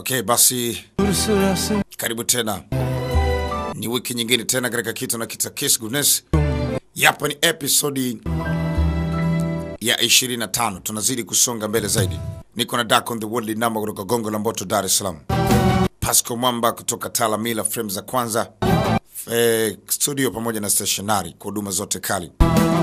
Okay, basi sırası karibu tena, ni wiki nyingine tena katika kitu na kita Kiss Goodness. Yapa ni episodi ya 25, tunazidi kusonga mbele zaidi. Niko na Dark on the Worldly Number kutoka Gongo la Mboto, Dar es Salaam. Pasco Mwamba kutoka Talamila Frame za kwanza eh, studio pamoja na stationary kwa huduma zote kali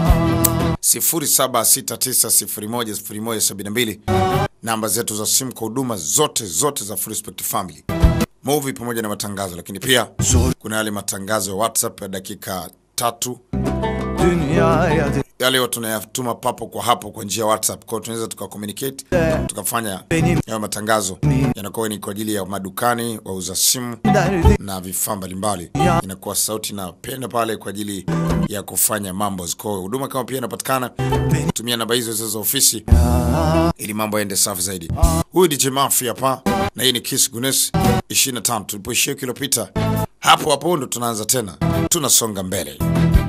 0769010172 namba zetu za simu kwa huduma zote zote za Full Respect Family movie pamoja na matangazo, lakini pia kuna yale matangazo ya WhatsApp ya dakika tatu dünyaya de- yale yote tunayatuma papo kwa hapo kwa njia ya WhatsApp. Kwa hiyo tunaweza tuka communicate tukafanya Benim- hayo matangazo yanakuwa ni kwa ajili ya madukani, wauza simu derdi na vifaa mbalimbali, Ya. inakuwa sauti na penda pale kwa ajili ya kufanya mambo. Kwa hiyo huduma kama pia inapatikana, tumia namba hizo hizo za ofisi ili mambo yaende safi zaidi. Huyu DJ Mafi hapa na hii ni Kiss Gunes 25. Tulipoishia wiki iliyopita, hapo hapo ndo tunaanza tena, tunasonga mbele.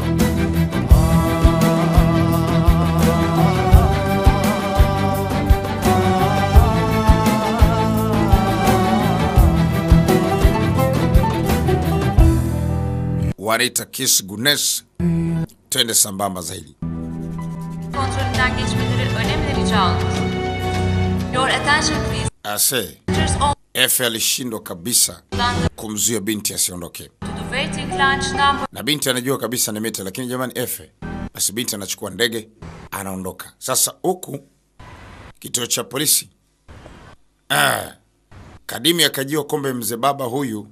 Wanaita Kiss Gunes, twende sambamba zaidi. kontrolünden geçmeleri önemli rica olunur. Your attention please. Ase Enters all Efe alishindwa kabisa London kumzuia binti asiondoke, to the waiting lounge number na binti anajua kabisa ni mita, lakini jamani, Efe basi, binti anachukua ndege anaondoka. Sasa huku kituo cha polisi ah, Kadimi akajua kombe mzee baba huyu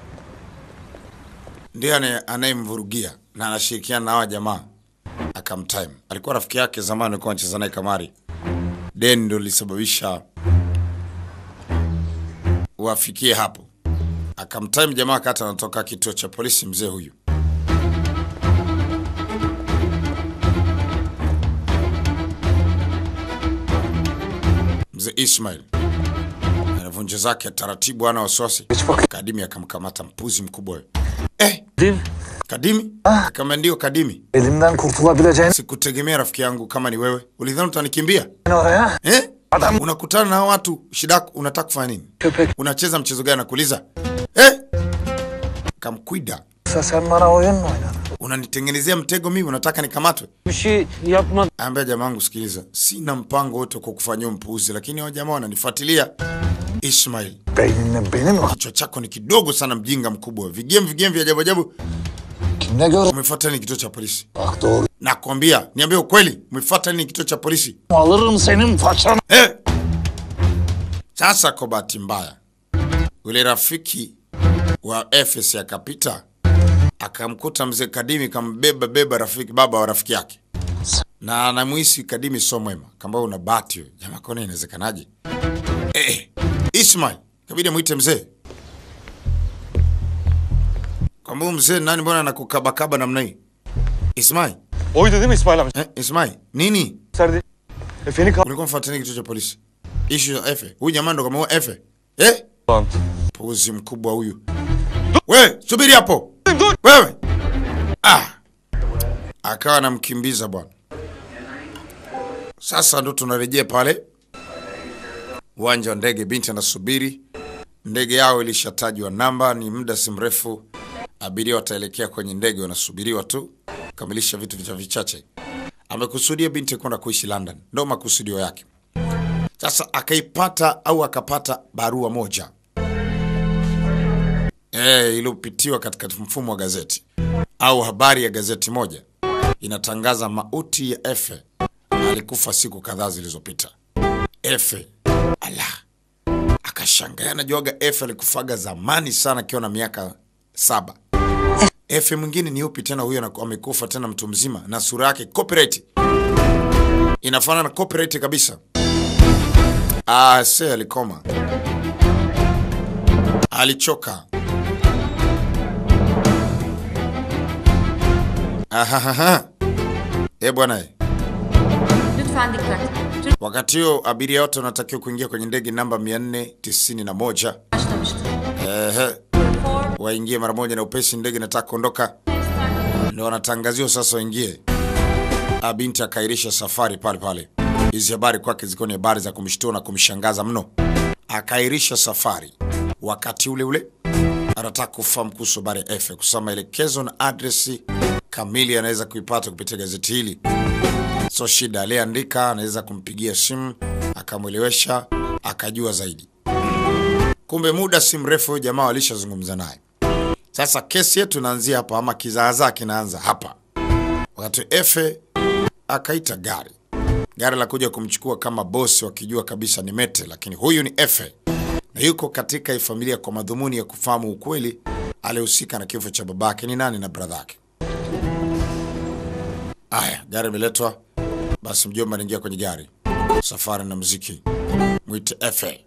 ndiye anaye- anayemvurugia na anashirikiana na hawa jamaa. Akamtime, alikuwa rafiki yake zamani, alikuwa anacheza naye kamari. Deni ndo lilisababisha wafikie hapo. Akamtime jamaa kata anatoka kituo cha polisi, mzee huyu mzee Ismail anavunja zake taratibu, ana wasiwasi. Kadimi akamkamata mpuzi mkubwa huyo. Eh, Div, Kadimi kama ndio Kadimi, elimden kurtulabileceğin sikutegemea rafiki yangu kama ni wewe. Ulidhani utanikimbia oraya eh? Adam- Unakutana na hao watu, shida yako unataka kufanya nini? köpek Unacheza mchezo gani? Nakuuliza eh? Kamkwida, sen bana oyun mu oynadın? unanitengenezea mtego mimi, unataka nikamatwe? Bir şey yapma. Ambia jamaa wangu, sikiliza, sina mpango wote kwa kufanyia mpuuzi, lakini hao jamaa wananifuatilia. Ismail, Beynini benim kichwa chako ni kidogo sana, mjinga mkubwa, vigem vigem vya ajabu ajabu. kimle gör? Umefuata nini kituo cha polisi? Bak doğru. Nakwambia, niambie ukweli, umefuata nini kituo cha polisi? Alırım senin façanı. Eh! Sasa kwa bahati mbaya, yule rafiki wa Efes akapita akamkuta mzee Kadimi, kambeba beba rafiki baba wa rafiki yake, na anamuhisi Kadimi sio mwema, kamba una bahati wewe. Jamaa kona, inawezekanaje? Eh, Ismail kabidi amwite mzee, kwamba huyu mzee nani, mbona anakukabakaba namna hii? Ismail, Oydu değil mi İsmail amca? eh, Ismail nini? Serdi. Efe'ni kal... Ulikuwa mfuatani kituo cha polisi, ishu ya Efe. Huyu jamaa ndo kama Efe eh? Lan. Puzi mkubwa huyu. We, subiri hapo. Wewe. Ah. Akawa anamkimbiza bwana. Sasa ndo tunarejea pale uwanja wa ndege. Binti anasubiri, ndege yao ilishatajwa namba, ni muda si mrefu abiria wataelekea kwenye ndege, wanasubiriwa tu kamilisha vitu vicha vichache. Amekusudia binti kwenda kuishi London, ndo makusudio yake. Sasa akaipata au akapata barua moja eh, iliyopitiwa katika mfumo wa gazeti au habari ya gazeti moja inatangaza mauti ya Efe. Alikufa siku kadhaa zilizopita. Efe ala, akashangaa. Anajuaga Efe alikufaga zamani sana, akiwa na miaka saba. Efe mwingine ni upi tena? Huyo anaku- amekufa tena mtu mzima, na sura yake copyright inafanana na copyright kabisa. Ah, se alikoma, alichoka. Ahahaha. Eh bwana, eh. lütfen dikkat. Türk wakati huo abiria wote wanatakiwa kuingia kwenye ndege namba 491. başlamıştı. Ehe, Four waingie mara moja na upesi, ndege inataka kuondoka. Ndio wanatangaziwa sasa waingie. Ah, binti akairisha safari pale pale. Hizi habari kwake zilikuwa ni habari za kumshtua na kumshangaza mno. Akairisha safari. Wakati ule ule anataka kufahamu kuhusu habari ya Efe, kusoma maelekezo na adresi kamili anaweza kuipata kupitia gazeti hili. So shida, aliyeandika anaweza kumpigia simu akamwelewesha akajua zaidi. Kumbe muda si mrefu huyu jamaa walishazungumza naye. Sasa kesi yetu inaanzia hapa, ama kizaazaa kinaanza hapa, wakati Efe akaita gari gari la kuja kumchukua kama bosi, wakijua kabisa ni Mete, lakini huyu ni Efe na yuko katika hii familia kwa madhumuni ya kufahamu ukweli alihusika na kifo cha babake ni nani na bradha yake. Aya, gari imeletwa, basi mjomba anaingia kwenye gari. Safari na muziki, mwite Efe.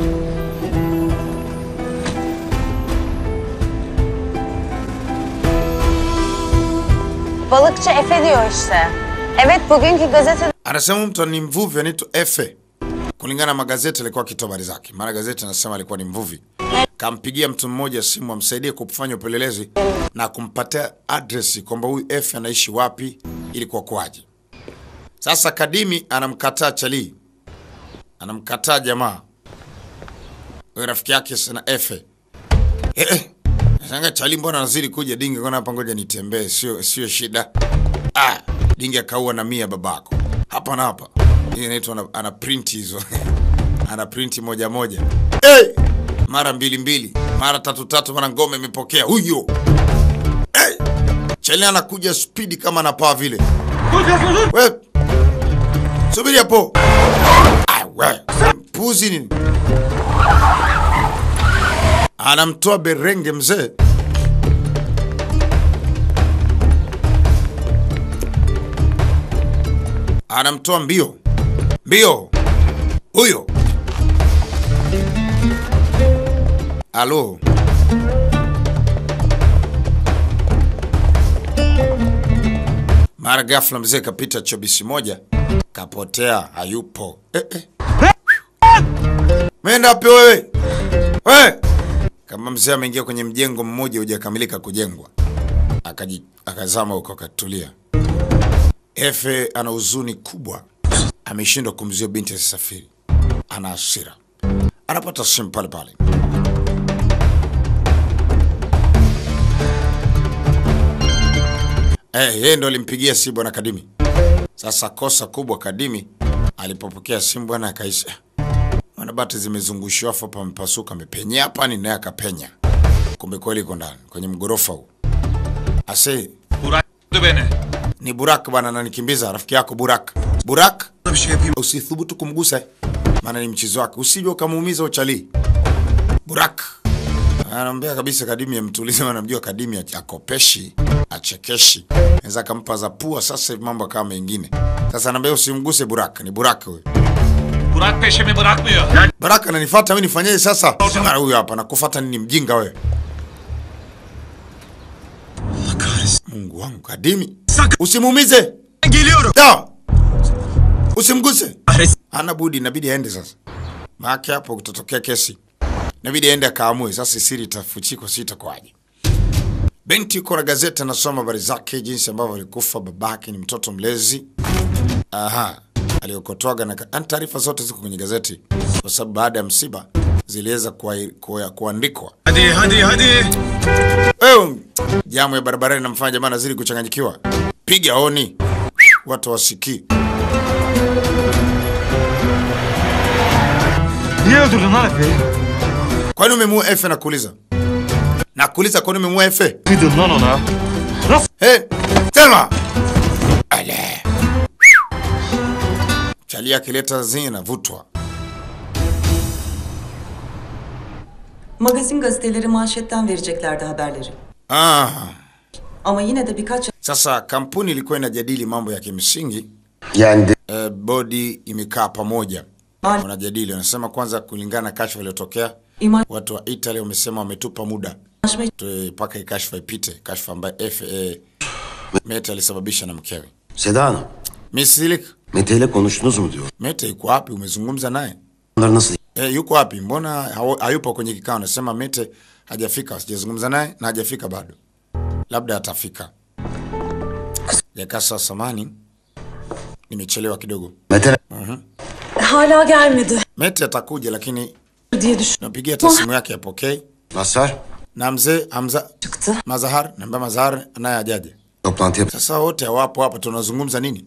Balıkçı Efe diyor işte. Evet bugünkü gazete Anasema mtu ni mvuvi anaitwa Efe. Kulingana na magazeti alikuwa akitoa habari zake. Maana gazeti anasema alikuwa ni mvuvi. Kampigia mtu mmoja simu amsaidie kufanya upelelezi na kumpatia address kwamba huyu Efe anaishi wapi ili kwa kwaje. Sasa Kadimi anamkataa Chali. Anamkataa jamaa. Huyo rafiki yake sana Efe. Eh, eh. Sanga Chali mbona anazidi kuja dingi kona hapa ngoja nitembee sio sio shida. Ah, dingi akaua na mia babako. Hapa na hapa. Hii inaitwa ana, ana print hizo. ana print moja moja. Hey! Mara mbili mbili, mara tatu tatu, mara ngome imepokea huyo. Hey! Chali anakuja spidi kama anapaa vile. We. Subiri hapo. Ah, we. Puzi nini? Anamtoa berenge mzee. Anamtoa mbio mbio huyo. Alo, mara ghafla mzee kapita chobisi moja, kapotea, hayupo. Eh, eh. Menda wapi wewe? We! Kama mzee ameingia kwenye mjengo mmoja hujakamilika kujengwa, akaji akazama huko akatulia. Efe ana huzuni kubwa, ameshindwa kumzuia binti asisafiri, ana hasira, anapata simu pale pale. Eh, yeye ndo alimpigia simu bwana Kadimi. Sasa kosa kubwa Kadimi alipopokea simu bwana akaisha. Mwana bati zimezungushiwa hapo pamepasuka amepenya hapa ni naye akapenya. Kumbe kweli iko ndani kwenye mgorofa huu. Ase Bıraktı beni. ni Burak bwana ananikimbiza rafiki yako Burak. Burak Bir şey yapayım. usithubutu kumgusa maana ni mchezo wake. Usije ukamuumiza uchali. Burak anaambia kabisa Kadimi amtulize, maana namjua Kadimi akopeshi, achekeshi. Naweza akampa za pua sasa hivi mambo kama mengine. Sasa anaambia usimguse Burak, ni Burak huyo. Burak peşimi bırakmıyor. Baraka ananifuata mimi nifanyeje sasa? Mara huyu hapa nakufuata nini mjinga wewe? Allah kahretsin. Mungu wangu Kadimi. Sakın Usimuumize. geliyorum. Da. Usimguse. Kahretsin. Hana budi inabidi aende sasa. Maana hapo kutatokea kesi. Inabidi aende akaamue sasa siri itafuchikwa si itakuwaje. Binti yuko na gazeti anasoma habari zake jinsi ambavyo alikufa babake ni mtoto mlezi. Aha. Aliokotoaga na ka- yaani taarifa zote ziko kwenye gazeti kwa sababu baada ya msiba ziliweza kuai- kua- kuandikwa. Hadi hadi hadi. Wewe jamu ya barabarani namfanya jamaa nazidi kuchanganyikiwa. Piga honi. Watu wasikii. Niye öldürdün lan Efe'yi? Kwani umemuua Efe nakuuliza? Nakuuliza kwani umemuua Efe? Kıydın lan ona. Nasıl? Hey, Selma. Ale. Chali akileta zini navutwa. Magazin gazeteleri manşetten vereceklerdi haberleri. Ah. Ama yine de birkaç Sasa kampuni ilikuwa inajadili mambo ya kimsingi. Yani Eh, bodi imekaa pamoja. Mal- Wanajadili, wanasema kwanza kulingana na kashfa iliyotokea, imaj watu wa Italy wamesema wametupa muda anlaşma tu- mpaka hii kashfa ipite, kashfa ambayo F eh, Mete alisababisha na mkewe. Seda Hanım, Misilik, Mete ile konuştunuz mu diyor. Mete yuko wapi? Umezungumza naye? Onları nasıl Eh, yuko wapi? Mbona hawa- hayupo kwenye kikao? Nasema Mete hajafika, sijazungumza naye na hajafika bado, labda atafika. Jakasa, samani, nimechelewa kidogo. Mete hala gelmedi. Mete atakuja, lakini diye düş Napigia hata simu yake apokei. Mazhar, Na mzee Hamza çıktı. Mazahar, naambia Mazahar naye ajaje. toplantı yap. Sasa wote hawapo hapa, tunazungumza nini?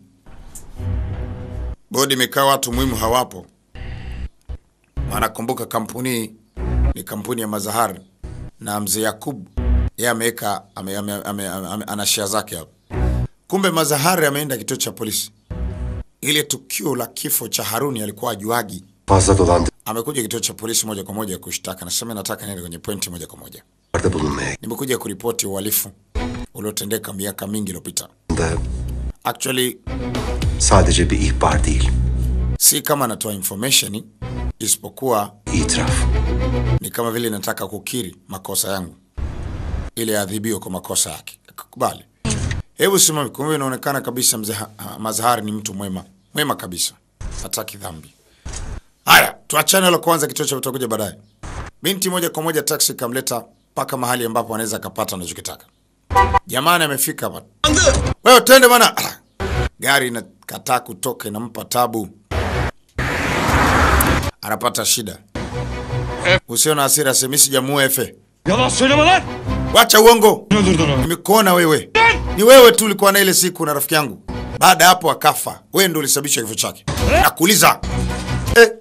Bodi imekaa, watu muhimu hawapo. Wanakumbuka kampuni ni kampuni ya Mazahar na mzee Yakub yeye ameweka ame, ame, ame, ame, ame, ana share zake hapo. Kumbe Mazahar ameenda kituo cha polisi. Ile tukio la kifo cha Haruni alikuwa ajuagi. Fazla dolandırıcılarda Amekuja kituo cha polisi moja kwa moja kushtaka. Nasema nataka niende kwenye pointi moja kwa moja. bulunmaya Nimekuja kuripoti uhalifu uliotendeka miaka mingi iliyopita. da Actually sadece bir ihbar değil, si kama natoa information isipokuwa itiraf. ni kama vile nataka kukiri makosa yangu ili adhibiwe kwa makosa yake. Kubali. Hebu simame. Kumbe inaonekana kabisa mzee Ha- Ha- Mazahari ni mtu mwema, mwema kabisa, hataki dhambi. Haya, tuachane la kwanza, kituo cha tutakuja baadaye. Binti moja kwa moja taksi kamleta mpaka mahali ambapo anaweza akapata anachokitaka. Jamani, amefika hapa. Wewe twende bwana. Ah, Gari inakataa kutoka, inampa tabu, anapata shida. Usio na hasira, semi sijamuua Efe. Yalan söyleme lan. Wacha uongo. Öldürdün onu. Nimekuona wewe. Ni wewe tu ulikuwa na ile siku na rafiki yangu. Baada ya hapo akafa. Wewe ndio ulisababisha kifo chake. Nakuuliza. Eh,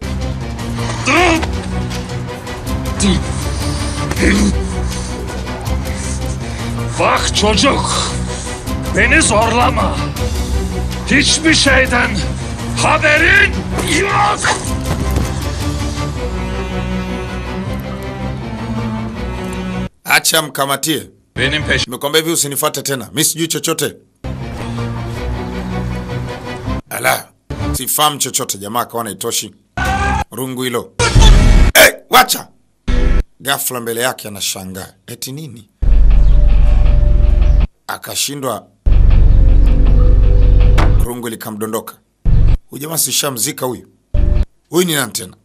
Bak çocuk. Beni zorlama. Hiçbir şeyden haberin yok. acha mkamatie. Benim peşim. Nimekwambia hivi usinifuate tena. Mimi sijui chochote. Ala. Sifahamu chochote jamaa akaona itoshi. Rungu hilo. Eh, wacha. Ghafla mbele yake anashangaa. Eti nini? Akashindwa. Rungu likamdondoka. Huyu jamaa si shamzika huyu. Huyu ni nani tena?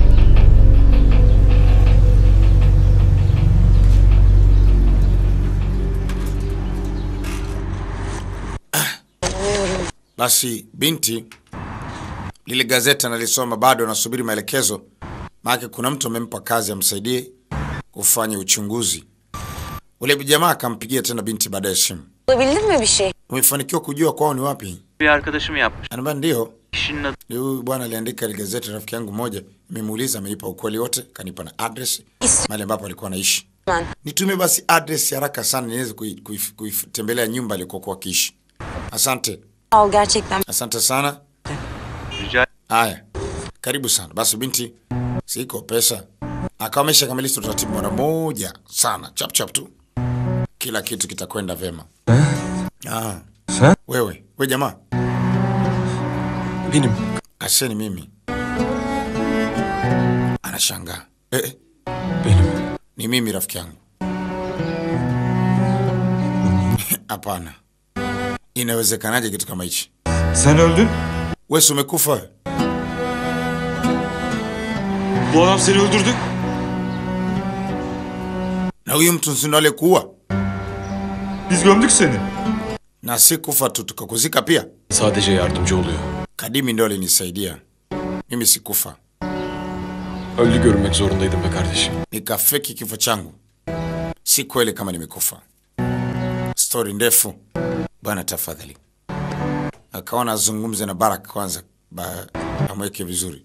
Basi binti lile gazeti analisoma, bado anasubiri maelekezo, maana kuna mtu amempa kazi amsaidie kufanya uchunguzi. Ule jamaa akampigia tena binti baadaye simu, Bulabildin mi bir şey? umefanikiwa kujua kwao ni wapi? Bir arkadaşım yapmış. Anambia ndio. Kişinin adı Ni Huyu bwana aliandika ile gazeti, rafiki yangu mmoja, nimemuuliza, amenipa ukweli wote, kanipa na address mahali ambapo alikuwa anaishi. Ben. Nitumie basi address haraka sana niweze kui- kui- kuitembelea nyumba alikokuwa akiishi. Asante, Sağ ol gerçekten. asante sana. rica Haya, karibu sana. Basi binti, siko pesa, akawa ameshakamilisha utaratibu mara moja sana, chap chap tu, kila kitu kitakwenda vema. Ah, Sen? wewe we jamaa, Benim. aseni mimi. Anashangaa eh, eh, Benim. ni mimi rafiki yangu. Hapana, inawezekanaje kitu kama hichi? Sen öldün. Wewe si umekufa wewe? Bu adam seni öldürdü. na huyu mtu si ndo aliyekuua? Biz gömdük seni. Na si kufa tu, tukakuzika pia. Sadece yardımcı oluyor. Kadimi ndo alinisaidia mimi, sikufa, Öldü görünmek zorundaydım be kardeşim. nikafeki kifo changu. Si kweli kama nimekufa. Stori ndefu bwana, tafadhali. Akaona azungumze na Barak kwanza, ba, amweke vizuri.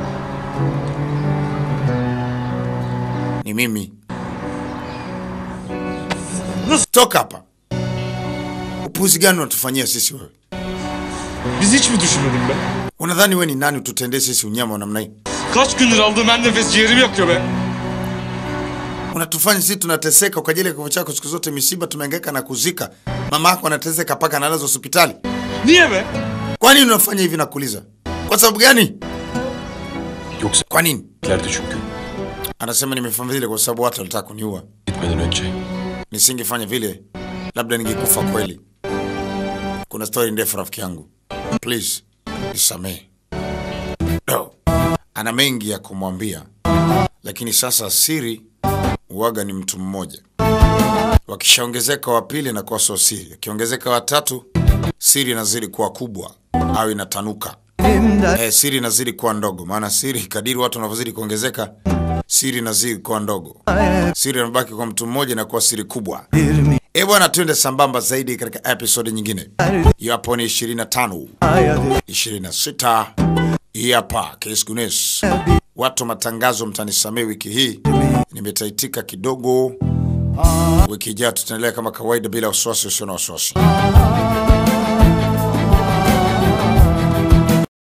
Ni mimi. Toka hapa! Upuzi gani unatufanyia sisi wewe? Biz hiç mi düşünmedin be? Unadhani we ni nani ututendee sisi unyama wa namna hii? Kaç gündür aldığım her nefes ciğerimi yakıyor be. Unatufanya sisi tunateseka kwa ajili ya kifo chako. Siku zote misiba tumehangaika na kuzika, mama yako anateseka mpaka analazwa hospitali. Niye be? Kwa nini unafanya hivi? Nakuuliza, kwa sababu gani? Yoksa Kwa nini? giderdi çünkü. Anasema nimefanya vile kwa sababu watu walitaka kuniua. Gitmeden önce. Nisingefanya vile, labda ningekufa kweli. Kuna stori ndefu rafiki yangu, please nisamehe. No. Ana mengi ya kumwambia, lakini sasa siri uwaga ni mtu mmoja. Wakishaongezeka wa pili na kuwa sio siri, akiongezeka watatu siri inazidi kuwa kubwa au inatanuka. Eh, siri inazidi kuwa ndogo, maana siri kadiri watu wanavyozidi kuongezeka siri inazidi kuwa ndogo, siri inabaki kwa mtu mmoja na kuwa siri kubwa. E bwana, twende sambamba zaidi katika episodi nyingine. Hiyo hapo ni 25, 26. Hii hapa Case Guinness. Watu wa matangazo, mtanisamee wiki hii nimetaitika kidogo. Wiki ijayo tutaendelea kama kawaida bila wasiwasi usio na wasiwasi.